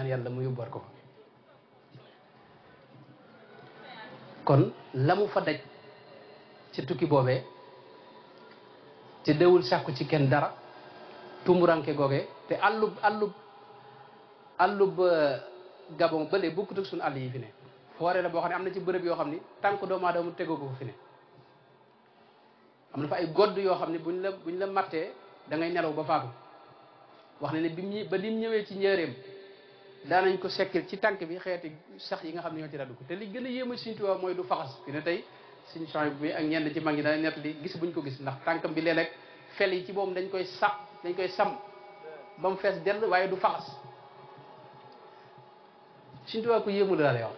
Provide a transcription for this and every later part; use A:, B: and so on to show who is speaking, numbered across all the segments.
A: ñaan yàlla mu yóbbuwaat ko fa kon la mu fa daj ci tukki boobee te dewul sàkku ci kenn dara tumuranke googee te àllub àllub àllub gabon bële bokkut ak suñu àll yi fi ne foore la boo xam ne am na ci bërëb yoo xam ni tànk doomu aadama tegoo ko fi ne am na fa ay godd yoo xam ne buñ la buñ la mattee da ngay nelaw ba faatu wax ne ne bi mu ba lim ñëwee ci njëreem daanañ ko sekkil ci tànk bi xeeti sax yi nga xam ne ñoo ci raddu ko te li gën a yéema Sëriñ Tuubaa mooy du faxas fi ne tey suñu change bi ak ñenn ci mag ñi dana nett li gis buñ ko gis ndax tànkam bi léeg-léeg fel yi ci boobu dañ koy sax dañ koy sam ba mu fees dell waaye du faxas Sëriñ Tuubaa ko yéemu la lay wax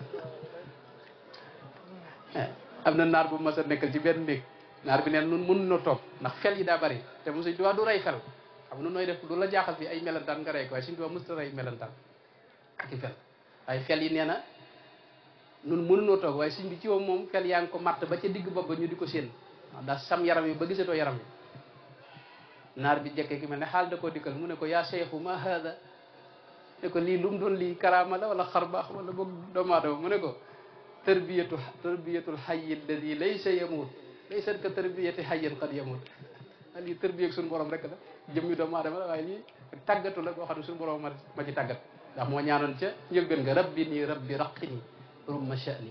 A: am na naar bu mas a nekkal ci benn néeg naar bi neen nun mën na toog ndax fel yi daa bari te mu Sëriñ Tuubaa du rey fel xam nu nooy def lu la jaaxal fi ay melentaan nga rey ko waaye Sëriñ Tuubaa mësta rey melentaan ak i fel waaye fel yi nee na nun mënunoo toog waaye sëñ bi ci moom moom fel yaa ngi ko matt ba ca digg bopp ba ñu di ko séen waaw daa sam yaram yi ba gisatoo yaram yi naar bi jekke ki mel ne xaal da koo dikkal mu ne ko yaa seexu ma hada ne ko lii lu mu doon lii karaama la wala xarbaax wala boog doomu aadama mu ne ko tarbiyatu tarbiyatul hayyi alladi laysa yamut laysa ka tarbiyati hayyin qad yamut lii tërbiyeeg suñu borom rek la jëmmi doomu aadama la waaye lii tàggatu la boo xam ne suñu borom ma ma ci tàggat ndax moo ñaanoon ca njëlbeen nga rabbi nii rabbi raqini rumma sha'ni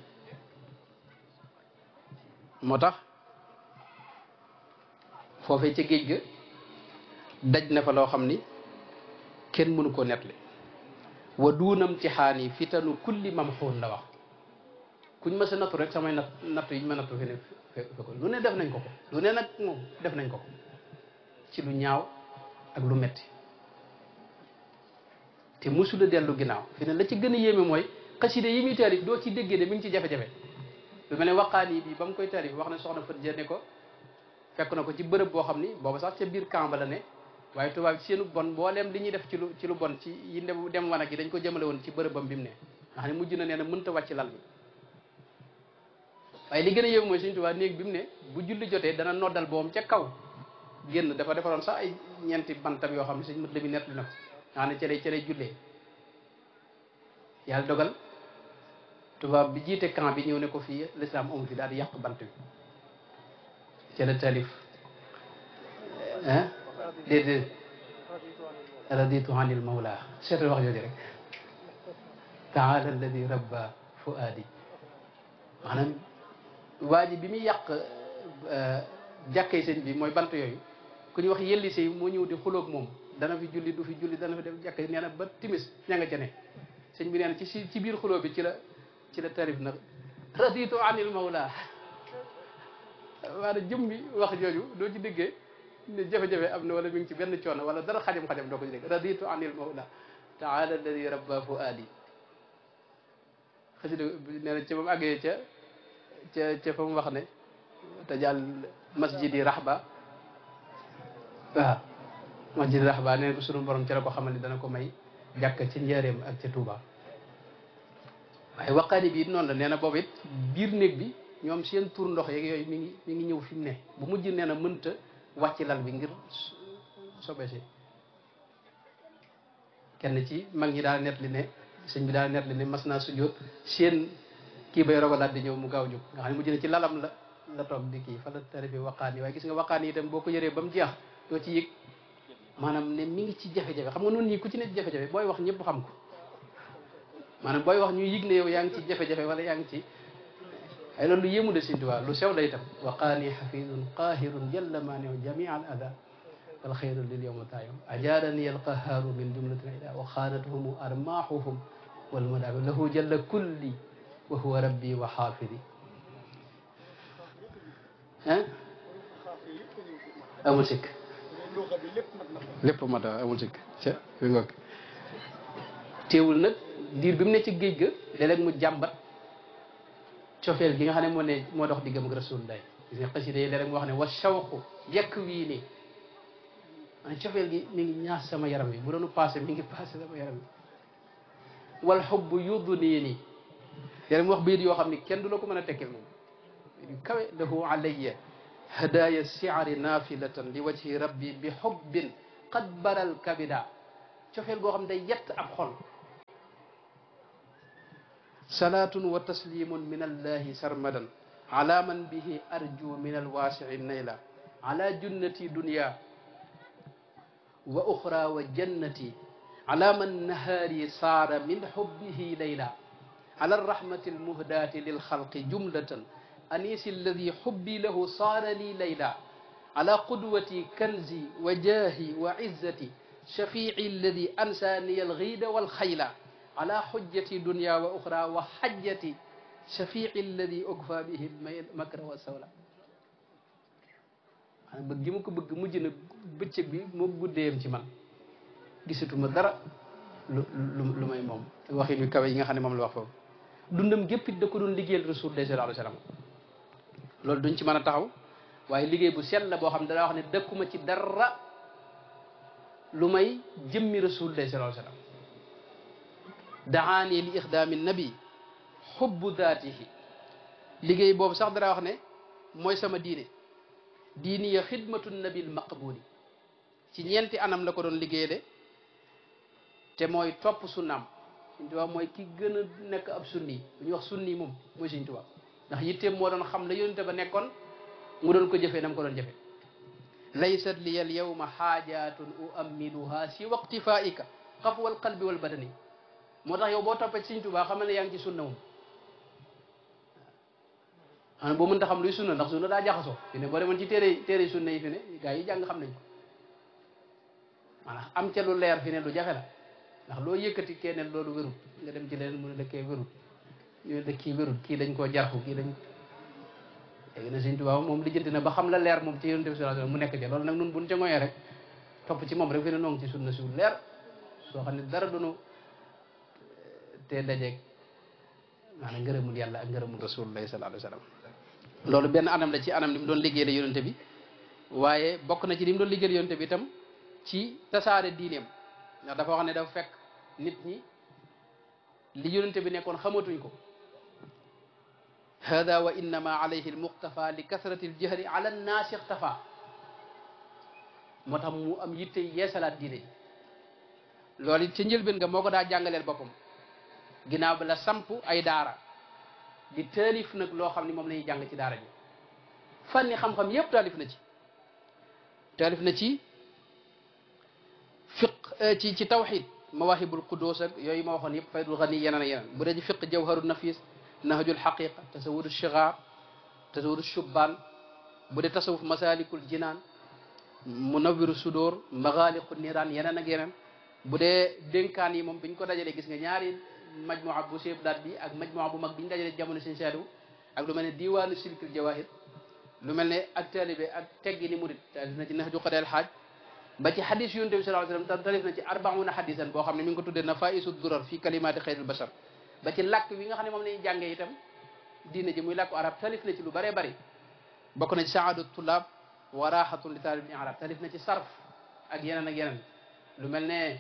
A: moo tax foofee ca géej ga daj na fa loo xam ni kenn mënu koo nettali wa duunam ci xaani fitanu kulli mamxuun la wax kuñ ma sa nattu rek samay natt nattu yi ñu ma nattu fi ne fe ko lu ne def nañ ko ko lu ne nag moom def nañ ko ko ci lu ñaaw ak lu metti te musula dellu ginnaaw fi ne la ci gën a yéeme mooy xaside yi muy taarif doo ci déggee de mi ngi ci jafe-jafe lu mel ne waqaani bi ba mu koy taarif wax na soxna Fat Jee ko fekk na ko ci bërëb boo xam ni booba sax ca biir camp ba la ne waaye tubaab ci seenu bon mbooleem li ñuy def ci lu ci lu bon ci yi dem dem wanag yi dañ ko jëmale woon ci bërëbam bi mu ne nga xam ne mujj na nee na mënta wàcc lal bi waaye li gën a yéeme mooy Sëriñ Tuubaa néeg bi mu ne bu julli jotee dana noddal boom ca kaw génn dafa defaroon sax ay ñeenti bantam yoo xam ne suñ mët la mi nett li na ko nga xam ne ca lay ca lay jullee yàlla dogal tubaab bi jiite camp bi ñëw ne ko fii l'islam amu fi daal di yàq bant bi ca la taalif ah déedéet raditu anil mawla seetal wax jooju rek taala alladi rabba fuaadi maanaam waa ji bi muy yàq jàkkay sëñ bi mooy bant yooyu ku ñu wax yelli sëy moo ñëw di xuloog moom dana fi julli du fi julli dana fi def jàkka nee na ba timis ña nga ca ne sëñ bi nee na ci si ci biir xuloo bi ci la ci la tarif nag raditu anil mawla maanaam jëm bi wax jooju doo ci déggee ne jafe-jafe am na wala mi ngi ci benn coono wala dara xajam-xajam doo ko ci dégg raditu anil mawla taala alladi rabba fuaadi xasida nee na ca ba mu àggee ca ca ca fa mu wax ne te jàll masjidi rahba waaw masjidi rahba nee na ko sunu borom ci la ko xamal ni dana ko may jàkk ci njaareem ak ca Touba waaye waqaani bi it noonu la nee na boobu it biir néeg bi ñoom seen tur ndox yeeg yooyu mi ngi mi ngi ñëw fi mu ne bu mujj nee na mënta wàcc lal bi ngir sobe si kenn ci mag ñi daal net li ne sëñ bi daal net li ne mas naa sujjóot seen kii bay rogalaat di ñëw mu gaaw jóg nga xam ne mujj na ci lalam la la toog di kii fa la tarifi waqaan yi waaye gis nga waqaan yi itam boo ko yëree ba mu jeex doo ci yëg maanaam ne mi ngi ci jafe-jafe xam nga noonu ñii ku ci ne ci jafe-jafe booy wax ñëpp xam ko maanaam booy wax ñuy yëg ne yow yaa ngi ci jafe-jafe wala yaa ngi ci ay loolu lu yéemu de Sëñ Tuubaa lu sew la itam waqaani xafidun qahirun jalla maaniu jamia al ada wal xayru lil yowma taayum ajaarani al qahaaru min jumlatin ila wa xaanatuhum armaahuhum wal madaabi lahu jalla kulli wa huwa rabbi wa xaafidi ah amul sikk lépp mat a amul sikk ca fi ngoog teewul nag diir bi mu ne ci géej ga léeg-léeg mu jàmbat cofeel gi nga xam ne moo ne moo dox diggam ak rasulullah gis nga xasida yi léeg-léeg mu wax ne wa shawqu yekk wii nii man cofeel gi mi ngi ñaas sama yaram wi bu doonu passé mi ngi passé sama yaram wi wal xubbu yuddu nii nii léeg-léeg mu wax bayit yoo xam ne kenn du la ko mën a tekkil moom yu kawe lahu alayya hadaya siari nafilatan li wajhi rabbi bi xubbin qad baral kabida cofeel goo xam ne day yett ab xol salaatun wa taslimun min allahi sarmadan ala man bihi arju min alwaasii nayla ala junnati dunya wa uxra wa jannati ala man nahaari saara min xubbihi layla ala arrahmati almuhdaati lilxalqi jumlatan anisi alladi xubbi lahu saara li layla ala qudwati kanzi wa jaahi wa izzati shafiici alladi ansaaniya alxiida walxayla ala xujjati dunya wa uxra wa xajjati shafiici alladi ukfa bihi makra wa sawla maanaam bëgg gi ma ko bëgg mujj na bëccëg bi moo guddeeyam ci man gisatuma dara lu lu lu may moom waxin wi kawe yi nga xam ne moom la wax foofu dundam gépp it da ko doon liggéeyal rasulullah sallallahu alayhi wa sallam loolu duñ ci mën a taxaw waaye liggéey bu sell la boo xam ne danaa wax ne dëkkuma ci dara lu may jëmmi rasulullah sallallahu alayhi wa sallam daani li ixdaami nabi xubbu daatihi liggéey boobu sax dara wax ne mooy sama diine diini ya xidmatu nabil maqbuli ci ñeenti anam la ko doon liggéey de te mooy topp sunnaam Sëñ Tuubaa mooy ki gën a nekk ab sunni bu ñuy wax sunni moom mooy Sëñ Tuubaa ndax yitteem moo doon xam la yonente ba nekkoon mu doon ko jëfee nam ko doon jëfee laysat li al yawma xaajatun uammiluha si waqtifaika xafwa al qalbi wal badani moo tax yow boo toppee Sëñ Tuubaa xamal ne yaa ngi ci sunna moom xanaa boo mënta xam luy sunna ndax sunna daa jaxasoo fi ne boo demoon ci téere téere sunna yi fi ne gaa yi jàng xam nañ ko maanaam am ca lu leer fi ne lu jafe la ndax loo yëkkati keneen loolu wérut nga dem ci leneen mu ne dëkkee wérut ñu ne dëkkii wérut kii dañ koo jarxu kii dañ léegi na Sëñ Tuubaa moom lijjanti na ba xam la leer moom ci Yonent bi sallallahu alayhi wasallam mu nekk ci loolu nag nun buñ ca ngoyee rek topp ci moom rek fi ne noonu ci sunna su leer soo xam ne dara dunu te dajeeg maanaam ngërëmul yàlla ak ngërëmul rasulullahi sallallahu alayhi wasallam loolu benn anam la ci anam li mu doon liggéey la yonente bi waaye bokk na ci li mu doon liggéey yonente bi itam ci tasaare diineem ndax dafa wax ne dafa fekk nit ñi li yonente bi nekkoon xamatuñ ko hada wa innama alayhi almuqtafa li kasrati aljahri ala nnaasi ixtafa moo tax mu am yitte yeesalaat diine ji loolu it ca njëlbeen nga moo ko daa jàngaleel boppam ginnaaw bi la samp ay daara di taalif nag loo xam ne moom la ñuy jàng ci daara ji fànni xam-xam yépp taalif na ci taalif na ci fiq ci ci tawxid mawahibul qudus ak yooyu ma waxoon yëpp faydul xani yeneen ak yeneen bu dee ci fiq jawharu nafis nahjul xaqiqa tasawudu shigar tasawudu shubbaan bu dee tasawuf masalikul jinaan munawiru sudóor maxaaliqu niiraan yeneen ak yeneen bu dee dénkaan yi moom biñ ko dajalee gis nga ñaari majmua bu seeb daat bi ak majmua bu mag bi ñu dajalee jamono seen saaliwu ak lu mel ne diwaanu silkil jawahir lu mel ne ak taalibe ak teggi ni murit taalif na ci nahju qadeel xaaj ba ci xadis yonent bi sallallahu alayhi wasallam taalif na ci arbauna xadisan boo xam ne mi ngi ko tuddee nafaisu durar fi kalimaati xayril bashar ba ci làkk wi nga xam ne moom lañuy jàngee itam diine ji muy làkku arab taalif na ci lu bëree bëri bokk na ci saadu tullaab wa raxatun li taalib ni arab taalif na ci sarf ak yeneen ak yeneen lu mel ne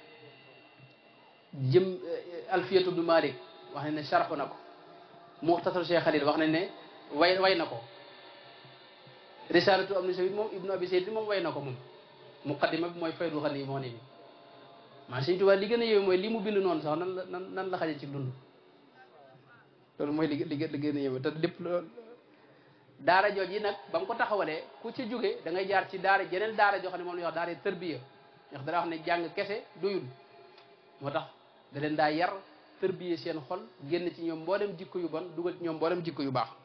A: jëm alfiyatu ibnu malik wax nañ ne sharxu na ko muxtasar cheikh xalil wax nañ ne way way na ko risalatu am ni sayid moom ibnu abi sayid moom way na ko moom muqaddima bi mooy faydu xani moo ne bi maa Sëñ Tuubaa li gën a yéeme mooy li mu bind noonu sax nan la nan nan la xaje ci dund loolu mooy li li li gën a yéeme te lépp loolu daara jooj yi nag ba mu ko taxawalee ku ci jóge da ngay jaar ci daara jeneen daara joo xam ne moom la ñuy wax daara tërbiya ndax dara wax ne jàng kese doyul moo tax da leen daa yar tërbiye seen xol génn ci ñoom mboolem jikko yu bon dugal ci ñoom mboolem jikko yu baax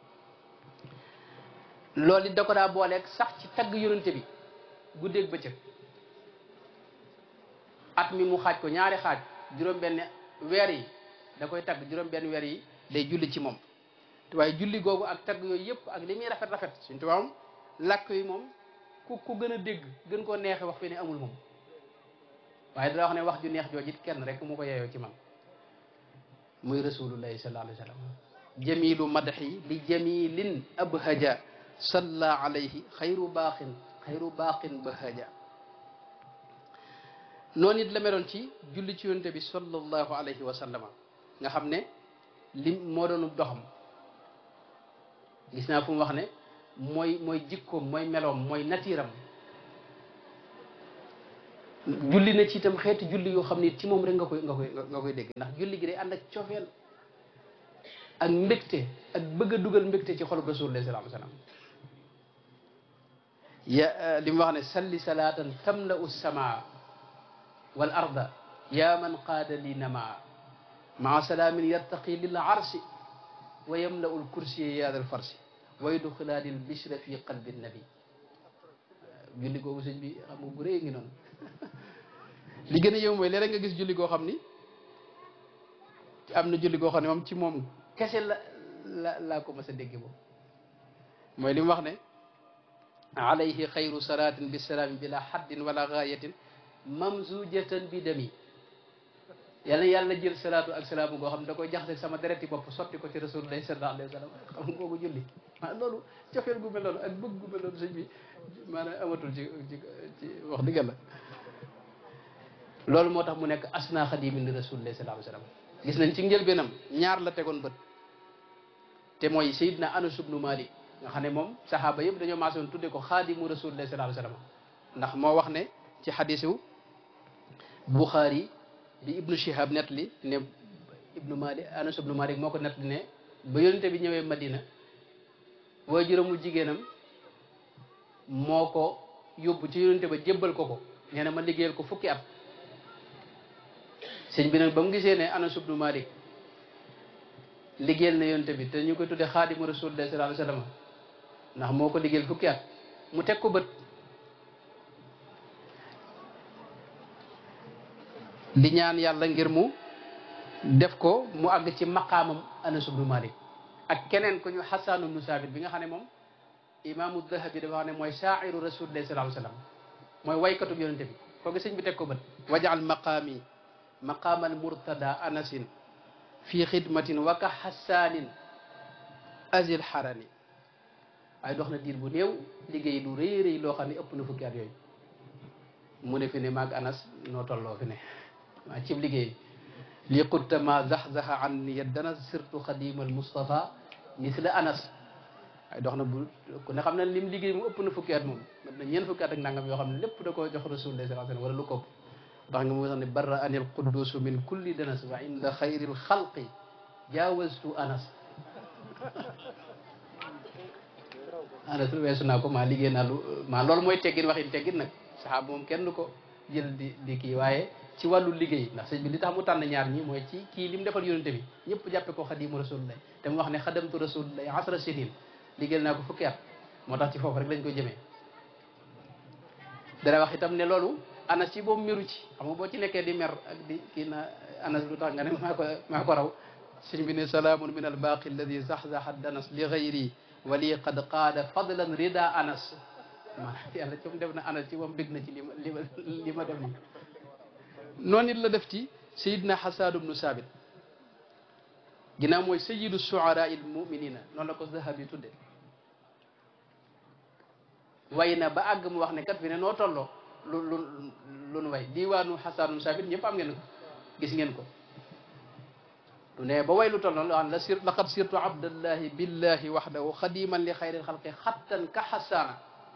A: loolu it da ko daa booleeg sax ci tagg yonente bi guddeeg bëccëg at mi mu xaaj ko ñaari xaaj juróom-benn weer yi da koy tagg juróom-benn weer yi day julli ci moom te waaye julli googu ak tagg yooyu yëpp ak li muy rafet rafet suñ tubaab moom làkk yi moom ku ku gën a dégg gën koo neexe wax fi ne amul moom waaye dana wax ne wax ju neex joojit kenn rek mu ko yeeyoo ci man muy rasulullahi sallallahu alayhi wa sallam jamilu madhi li jamilin abhaja salla alayhi xayru baaxin xayru baaqin bahaja noonu it la meloon ci julli ci yonte bi sallallahu alayhi wa sallama nga xam ne lim moo doonu doxam gis naa fu mu wax ne mooy mooy jikkoom mooy meloom mooy natiiram julli na ci itam xeeti julli yoo xam ne ci moom rek nga koy nga koy nga koy dégg ndax julli gi day ànd ak cofeel ak mbégte ak bëgg a dugal mbégte ci xolub rasulullah sallallahu alayhi wasallam ya li mu wax ne salli salaatan tamla'u samaa wal arda ya man qaada li namaa maa salaamin yartaqi lil arsi wa yamla'u l kursiya yaada al farsi wa yudxilaani l bishra fi qalbi nabi julli googu sëñ bi xam nga bu rëy ngi noonu li gën a yëw mooy léeg-léeg nga gis julli goo xam ni am na julli goo xam ne moom ci moom kese la la laa ko mas a dégg boobu mooy li mu wax ne alayhi xayru salaatin bisalaami bila haddin wala gaayatin mamzujatan bi dami yàlla yàlla jël salaatu ak salaamu goo xam ne da koy jaxase sama dereti bopp sotti ko ci rasulullah sallallahu alayhi wa sallam xam nga kooku julli maa loolu cofeel gu mel noonu ak bëgg gu mel noonu sëñ bi maanaam amatul ci ci ci wax dëgg la loolu moo tax mu nekk asna xadimin li rasulullah sallallahu alayhi wa sallam gis nañ ci njëlbeenam ñaar la tegoon bët te mooy sayidna anas ibnu malik nga xam ne moom sahaaba yëpp dañoo maasoon tudde ko xaadimu rasulullah sallallahu alayhi wa sallam ndax moo wax ne ci xadisu buxaari bi ibnu shihab nettali ne ibnu malik anas ibnu malik moo ko nettali ne ba yonente bi ñëwee madina waaye juróomu jigéenam moo ko yóbbu ci yonente ba jébbal ko ko nee na ma liggéeyal ko fukki at sëñ bi nag ba mu gisee ne anas ibnu malik liggéeyal na yonente bi te ñu koy tudde xaadimu rasulullah sallallahu alayhi wasallam ndax moo ko liggéeyal fukki at mu teg ko bët di ñaan yàlla ngir mu def ko mu àgg ci maqaamam anas ibnu malik ak keneen ku ñu xasan ibnu saabit bi nga xam ne moom imaamu dahabi dafa wax ne mooy shaa'iru rasulillahi sallallahu alayhi wasallam mooy waykatub yonente bi kooku sëñ bi teg ko bët wajaal maqaami maqaamal murtada anasin fi xidmatin wa ka xasaanin azil xarani waaye dox na diir bu néew liggéey lu rëy rëy loo xam ne ëpp na fukki at yooyu mu ne fi ne maag anas noo tolloo fi ne waa cib liggéey li qutta ma zaxzaxa an yaddana sirtu xadimal Mustafa misla anas waaye dox na bu ku ne xam ne lim liggéey mu ëpp na fukki at moom mat na ñeent fukki at ak nangam yoo xam ne lépp da koo jox rasulullah sallallahu alayhi wasallam wala lu ko ndax nga mu sax ne barra anil quddus min kulli danas wa inda xayril xalqi jaawastu anas anas lu weesu naa ko maa liggéey naa lu maa loolu mooy teggin waxin teggin nag saxaaba moom kenn du ko jël di di kii waaye ci wàllu liggéey ndax sëñ bi li tax mu tànn ñaar ñi mooy ci kii li mu defal yonente bi ñëpp jàppe ko xadimu rasulullah te mu wax ne xadamtu rasulullah asra sinin liggéeyal naa ko fukki at moo tax ci foofu rek lañ ko jëmee dara wax itam ne loolu anas ci boobu meru ci xam nga boo ci nekkee di mer ak di kii na anas lu tax nga ne maa ko maa ko raw sëñ bi ne salaamun min al baqi alladi zaxzaxa danas li gayri wali qad qaada fadlan rida anas maanaam yàlla ci mu def na anas ci moom bég na ci li ma li ma li ma def nii noonu it la def ci sayidna xasan ibnu saabit ginnaaw mooy sayidu suara il muminina noonu la ko zahabi tudde way na ba àgg mu wax ne kat fi ne noo tolloo lu lu lu nu way diwaanu xasan ibnu saabit ñëpp am ngeen ko gis ngeen ko du ne ba way lu toll noonu la wax la sir laqad sirtu abdallahi billahi waxdahu xadiman li xayril xalqi xattan ka xasaana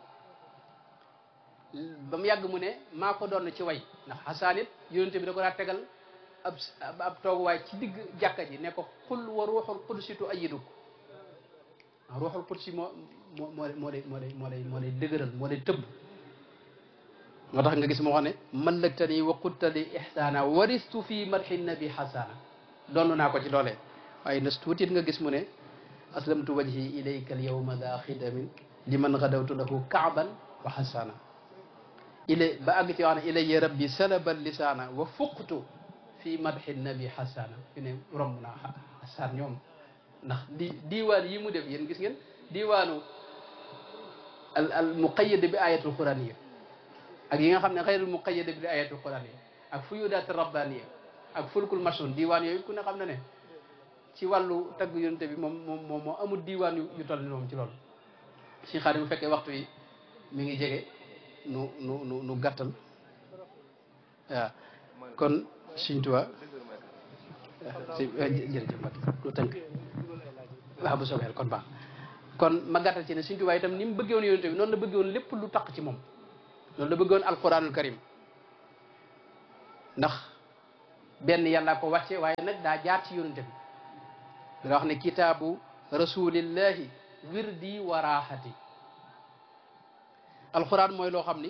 A: ba mu yàgg mu ne maa ko doon ci way ndax xasaan it yonente bi da ko daa tegal ab ab tooguwaay ci digg jàkka ji ne ko xul wa ruuxul qudsi tu ayiduk ruuxul qudsi moo moo moo moo lay moo lay moo lay moo lay dëgëral moo lay tëbb moo tax nga gis moo xam ne mallaktani wa quttali ihsaana waristu fi madxi nabi xasaana doon naa ko ci loolee waaye nas tuutit nga gis mu ne aslamtu wajhi ilayka al yawma daa xidamin liman gadawtu lahu kaaban wa xasaana ilay ba àgg ci wax ne ilayya rabbi salabal lisaana wa fuqtu fi madxi nabi xasaana fi ne romb naa xasaan ñoom ndax di diiwaan yi mu def yéen gis ngeen diiwaanu al al muqayyad bi ayatul quraniya ak yi nga xam ne xayrul muqayyad bi ayatul quraniya ak fuyudaat rabbaniya ak fulkul masun diiwaan yooyu ku ne xam na ne ci wàllu tagg yonente bi moom moom moom moo amul diiwaan yu yu toll ni moom ci loolu si xaar bu fekkee waxtu yi mi ngi jege nu nu nu nu gàttal waaw kon Sëñ Tuubaa si jërëjëf Mbacke lu tënk waaw bu soobee kon baax kon ma gàttal ci ne Sëñ Tuubaa itam ni mu bëggee woon yonente bi noonu la bëggee woon lépp lu taq ci moom noonu la bëggee woon alquranul karim ndax benn yàllaa ko wàcce waaye nag daa jaar ci yonente bi dana wax ne kitaabu rasulillahi wirdi wa raaxati alxuraan mooy loo xam ni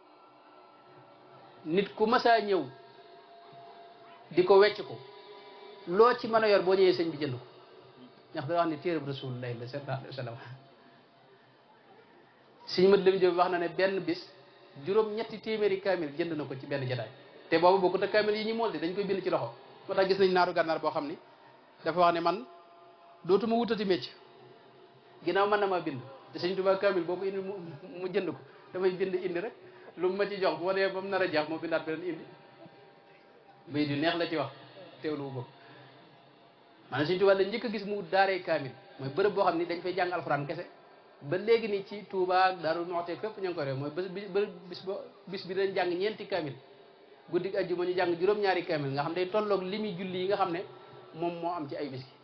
A: nit ku masaa ñëw di ko wecc ko loo ci mën a yor boo ñëwee sëñ bi jënd ko ndax dana wax ne téereb rasulillahi la sallallahu alayhi wa sallam sëñ mat lam jëm wax na ne benn bis juróom ñetti téeméeri kaamil jënd na ko ci benn jataay te boobu bokkut ak kaamil yi ñu mool di dañ koy bind ci loxo moo tax gis nañ naaru gànnaar boo xam ni dafa wax ne man dootuma wutati mécc ginnaaw mën na maa bind te sëñ Tuubaa kaamil boo ko indi mu jënd ko damay bind indi rek lu mu ma ci jox boo dee ba mu nar a jeex moo bindaat beneen indi bay du neex la ci wax teewlu wu ko maanaam sëñ Tuubaa la njëkk a gis mu daaree kaamil mooy bërëb boo xam ni dañ fay jàng alxuraan kese ba léegi nii ci Touba ak Daaru Muxti fépp ñu ngi ko réew mooy bés bi bis ba bis bi dañ jàng ñeenti kaamil guddi ajjuma ñu jàng juróom-ñaari kaamil nga xam day tolloog limi julli yi nga xam ne moom moo am ci ay bis gi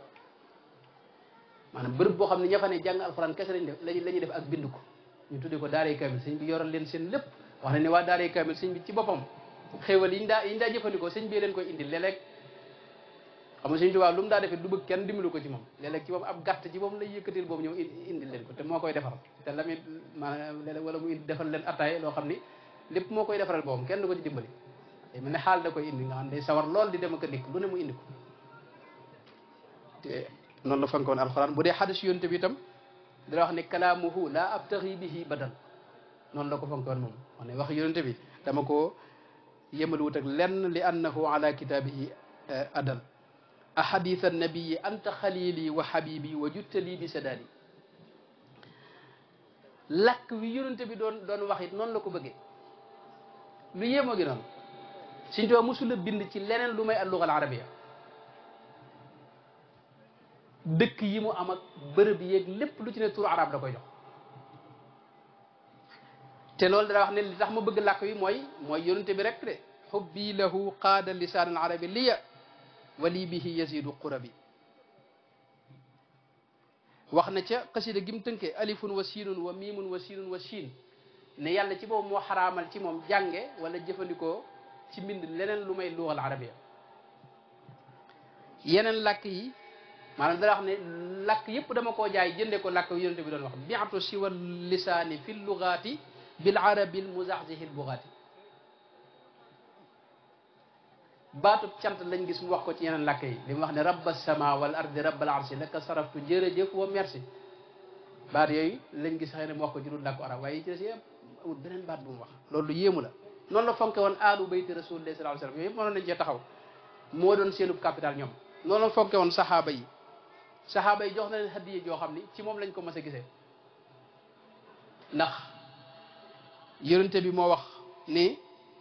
A: maanaam bërëb boo xam ne ña fa ne jàng alxuraan kese lañ def la ñuy def ak bind ko ñu tuddee ko daaree kaamil sëñ bi yoral leen seen lépp wax na ne waa daaree kaamil sëñ bi ci boppam xéewal yi ñu daa yi ñu daa jëfandikoo sëñ bi leen koy indi léeg-léeg xam nga sëñ Tuubaa lu mu daa defee du bëgg kenn dimbalu ko ci moom léeg-léeg ci moom ab gàtt ci moom lay yëkkatil boobu ñëw indi leen ko te moo koy defar te la muy maanaam léeg-léeg wala mu indi defal leen attaay loo xam ni lépp moo koy defaral boobam kenn du ko ci dimbali day mel ne xaal da koy indi nga xam day sawar lool di dem ak a dikk lu ne mu indi ko te noonu la fankoon alxuraan bu dee xadis yonte bi itam dina wax ne kalaamuhu laa abtaxi bihi badal noonu la ko fankoon moom wax ne wax yonente bi dama ko yemal wut ak lenn li annahu ala kitaabihi adal ahadith annabiyi anta xalili wa habibi wa juttali bi sadaali lakk wi yonente bi doon doon wax it noonu la ko bëggee lu yéemoo gi noonu Sëñ Tuubaa mosula bind ci leneen lu may alluga al arabia dëkk yi mu am ak bërëb yeeg lépp lu ci ne turu arab da koy jox te loolu dana wax ne li tax ma bëgg làkk wi mooy mooy yonente bi rek de xubbi lahu qaada lisaan al arabi liya wali bihi yazidu qurabi wax na ca xasida gi mu tënkee alifun wa siinun wa miimun wa siinun wa siin ne yàlla ci boobu moo xaraamal ci moom jànge wala jëfandikoo ci mbind leneen lu may lugal arabia yeneen làkk yi maanaam dana wax ne làkk yëpp dama koo jaay jënde ko làkk yonente bi doon wax biatu siwa lisaani fi lugaati bil arabi l muzaxzihi l bugaati baatub cant lañ gis mu wax ko ci yeneen làkk yi li mu wax ne rabba sama wal ardi rabbal arsi laka saraftu jërëjëf wa merci baat yooyu lañ gis xëy ne mu wax ko ci dul làkku arab waaye yi ci des yëpp amul beneen baat bu mu wax loolu lu yéemu la noonu la fonke woon aalu bayti rasulillah sallallahu alayhi wasallam yooyu yëpp mënoon nañ cee taxaw moo doon seenub capital ñoom noonu la fonke woon saxaaba yi saxaaba yi jox na leen hadiye joo xam ni ci moom lañ ko mas a gisee ndax yonente bi moo wax ni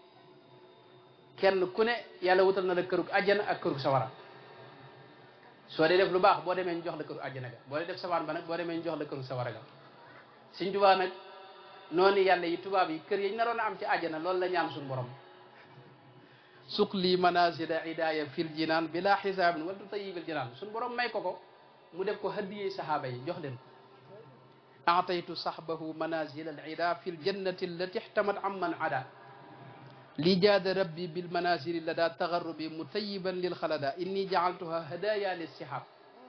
A: kenn ku ne yàlla wutal na la kërug àjjana ak kërug sawara soo dee def lu baax boo demee ñu jox la kërug àjjana ga boo dee def sawaan ba nag boo demee ñu jox la kërug sawara ga Sëñ Tuubaa nag noonu yàlla yi tubaab yi kër yi ñu naroon a am ci àjjana loolu la ñaan suñu borom suq lii manazila idaaya fil jinaan bila xisaabin wala tutayibil jinaan suñu borom may ko ko mu def ko hadiyee saxaaba yi jox leen aataytu saxbahu manazil al ida fi ljannati allati ixtamat amman ada li jaada rabbi bil manazili lada tagarrubi mutayiban lil xalada inni jaaltuha hadaya lis sihab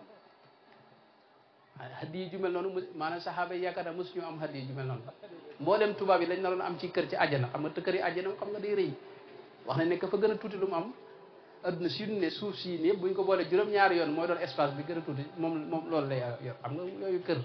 A: hadiye ju mel noonu maanaam saxaaba yi yaakaar naa mosu ñu am hadiye ju mel noonu mboolem tubaab yi lañ naroon am ci kër ci àjjana xam nga te kër yi àjjana xam nga day rëy wax nañ ne ka fa gën a tuuti lu mu am adduna si ne suuf si ne buñ ko boolee juróom-ñaari yoon mooy doon espace bi gën a tuuti moom moom loolu lay yor xam nga yooyu kër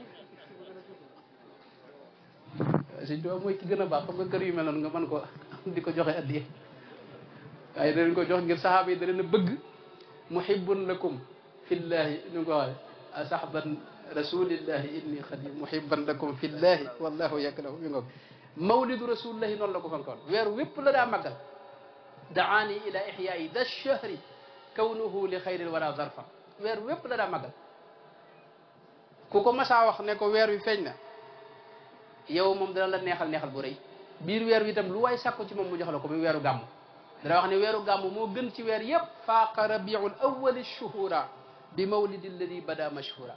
A: Sëñ Tuubaa mooy ki gën a baax xam nga kër yu mel noonu nga mën ko di ko joxe addiye waaye da leen ko jox ngir saxaaba yi da leen a bëgg muhibbun lakum fillahi ñu ko waxe sahban rasulillahi inni xadim muhibban lakum fillahi wallahu yakrahu mi ngoog mawlidu rasulillahi noonu la ko fankoon weer wépp la daa màggal daani ila ixyaayi da chahri kawnuhu li xayril wara zarfa weer wépp la daa màggal ku ko masaa wax ne ko weer wi feeñ na yow moom dana la neexal neexal bu rëy biir weer wi itam lu waay sàkku ci moom mu jox la ko muy weeru gàmm dana wax ne weeru gàmm moo gën ci weer yépp faaqa rabiul awali shuhura bi mawlidi alladi bada mashhura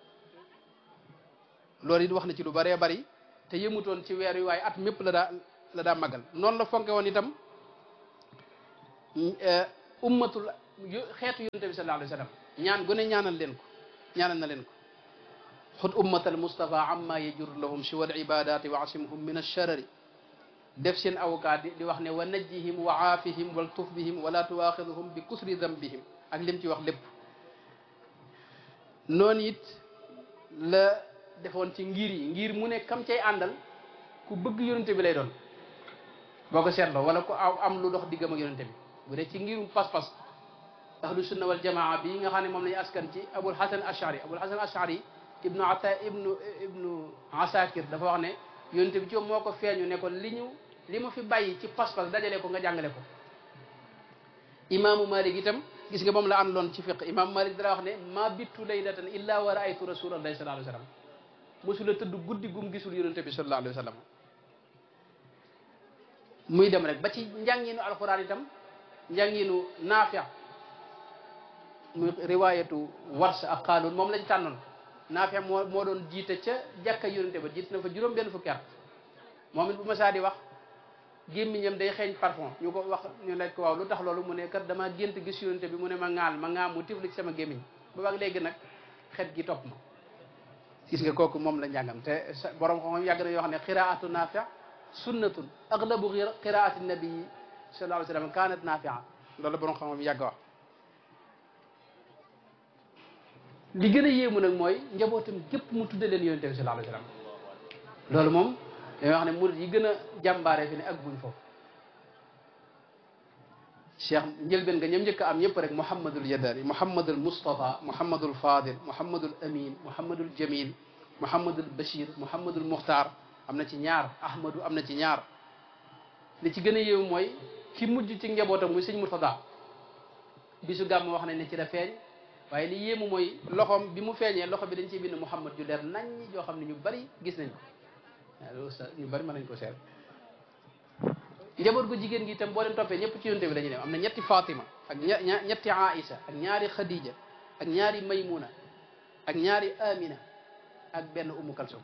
A: loolu it wax na ci lu bëree bëri te yëmutoon ci weer wi waaye at mépp la daa la daa màggal noonu la fonke woon itam ummatul xeetu yonente bi sallallahu alayhi wa sallam ñaan gu ne ñaanal leen ko ñaanal na leen ko xut ummat al mustafa amma yajur lahum siwa al ibadati wa asimhum min alsharari def seen avocat di di wax ne wa najjihim wa aafihim wal tuf bihim wala tuwaxiduhum bi kusri dambihim ak lim ci wax lépp noonu it la defoon ci ngir yi ngir mu ne kam cay àndal ku bëgg yonente bi lay doon boo ko seetloo wala ku aw am lu dox diggam ak yonente bi bu dee ci ngirum pas-pas ahlu sunna wal jamaa bi nga xam ne moom lañu askan ci abul hasan ashari abul hasan ashari ibnu ata ibnu ibnu asakir dafa wax ne yonente bi ci moom moo ko feeñu ne ko li ñu li ma fi bàyyi ci pas-pas dajale ko nga jàngale ko imaamu malik itam gis nga moom la àndoon ci fiq imaamu malik dara wax ne ma bittu laylatan illa wa raaytu rasulallahi sallallahu alayhi wa sallam mosula tëdd guddi gum gisul yonente bi sallallahu alayhi wa sallam muy dem rek ba ci njànginu alquran itam njànginu naafia muy riwaayatu wars ak xaalun moom lañ tànnoon naafia moo moo doon jiite ca jàkka yonente ba jiite na fa juróom benn fukki at moom it bu ma saa di wax gémmiñam day xeeñ parfum ñu ko wax ñu laaj ko waaw lu tax loolu mu ne kat dama gént gis yonente bi mu ne ma ŋaal ma ŋaam mu tifli ci sama gémmiñ ba wax léegi nag xet gi topp ma gis nga kooku moom la njàngam te borom xam yàgg na yoo xam ne xiraatu naafia sunnatun aglabu qiraati nabii sallallahu alayhi wa sallam kanat nafia loolu borom xam-xam yàgg wax li gën a yéemu nag mooy njabootam gépp mu tudde leen yonente bi sallallahu alayhi wa sallam loolu moom dañuy wax ne murid yi gën a jàmbaare fi ne ak buñ foofu cheikh njëlbeen nga ñoom njëkk a am ñëpp rek mouhamadul yadari mouhamadul moustapha mouhamadul fadil mouhamadul amin mouhamadul jamil mouhamadul bachir mouhamadul muxtar am na ci ñaar ahmadu am na ci ñaar li ci gën a yéew mooy ki mujj ci njabootam muy sëñ Murtada bisu gàmm wax nañ ne ci la feeñ waaye li yéemu mooy loxoom bi mu feeñee loxo bi dañ ciy bind Muhammad ju leer nañ yoo xam ne ñu bari gis nañ ko waaw loolu sax ñu bari mën nañ ko seet njaboot gu jigéen gi itam boo leen toppee ñëpp ci yonte bi la ñuy dem am na ñetti Fatima ak ña ñetti Aïsa ak ñaari Khadija ak ñaari Maymuna ak ñaari Amina ak benn Umu Kalsum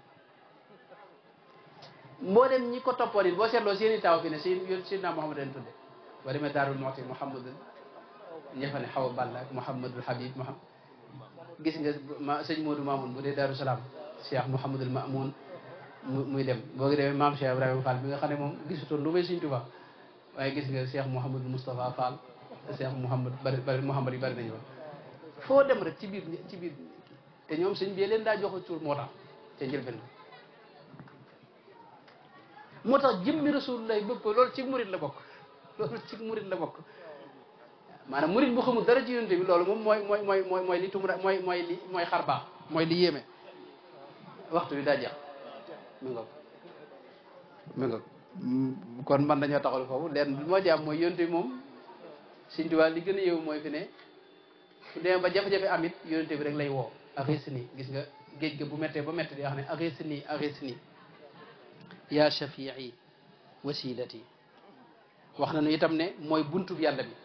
A: mboolem ñi ko toppoon it boo seetloo seen i taw fi ne si yoon Seydina Muhammad leen tudde boo demee Daarul Muxti Muhammadul ña fa ne Xawa Balla ak Muhammadul Habib Muhammad gis nga ma sëñ Modou Mamoun bu dee Daaru Salaam Cheikh Muhammadul Mamoun mu muy dem boo demee maam Cheikh Ibrahima Fall bi nga xam ne moom gisutoon lu may Sëñ Tuubaa waaye gis nga Cheikh Mouhamadul Moustapha Fall Cheikh Mouhamad bari bari Mouhamad yi bari nañu woon foo dem rek ci biir ci biir te ñoom sëñ bi leen daa jox tur moo tax te njëlbeen moo tax jëmmi rasulullah bëgg ko loolu ci murit la bokk loolu ci murit la bokk maanaam murit bu xamul dara ci yonent bi loolu moom mooy mooy mooy mooy mooy li tumura mooy mooy li mooy xar baax mooy li yéeme waxtu bi daa jeex mi ngoog mi ngoog kon man dañoo taxal foofu leen bi moo jaam mooy yonent bi moom Sëñ Tuubaa li gën a yéewu mooy fi ne su demee ba jafe-jafe amit yonent bi rek lay woo axis nii gis nga géej ga bu méttee ba méttee di wax ne axis nii axis nii yaa shafii wasilati wax nañu itam ne mooy buntub yàlla bi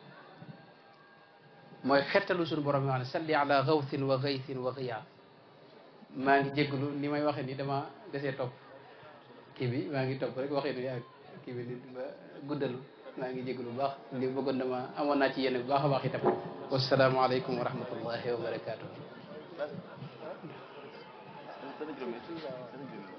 A: mooy xettalu suñu borom yi wax ne salli ala gawthin wa gaythin wa giyaar maa ngi jégalu ni may waxee ni dama desee topp kii bi maa ngi topp rek waxee ni ak kii bi ni ba guddalu maa ngi jégalu bu baax li bëggoon dama amoon naa ci yéen bu baax a baax itam wasalaamaaleykum wa rahmatullahi wa barakatuh